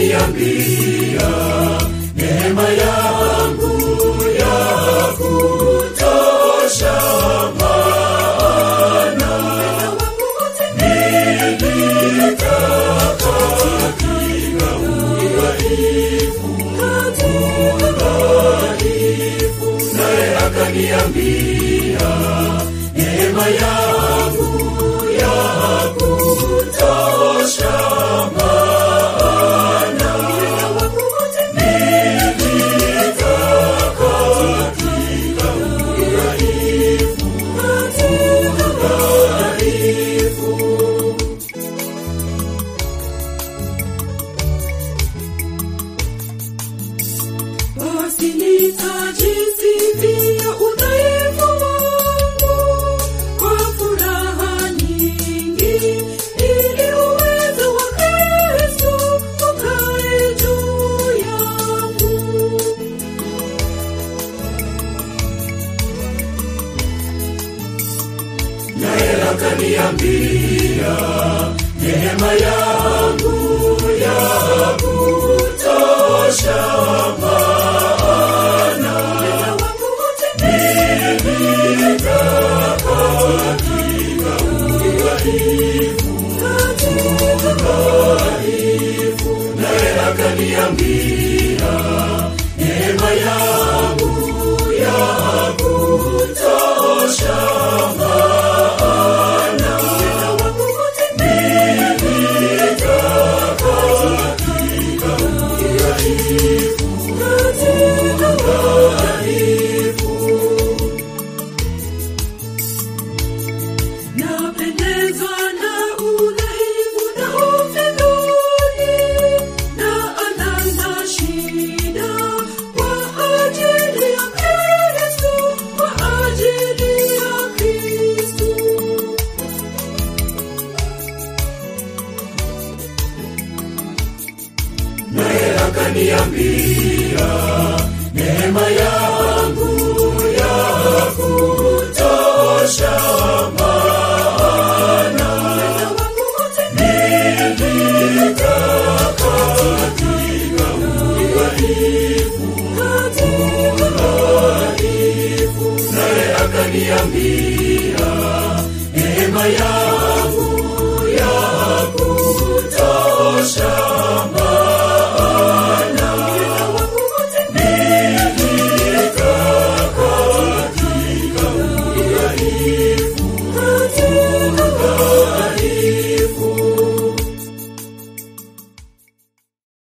akaniambia neema yangu ya kutosha maana nilitaka katika udhaifu udhaifu naye akaniambia neema yangu ya kutosha maana nilitaka katika udhaifu udhaifu basi nitajisifia udhaifu wangu kwa furaha nyingi ili uwezo wa kristo ukae juu yangu naye akaniambia neema yangu ya kutosha maana nilitaka katika udhaifu udhaifu naye akaniambia neema yangu ya kutosha maana nilitaka katika udhaifu udhaifu napendezwa na udhaifu na ufidhuli na anasa shida kwa ajili ya kristo kwa ajili ya kristo naye akaniambia neema yangu ya kutosha maana nilitaka katika udhaifu udhaifu naye akaniambia neema yangu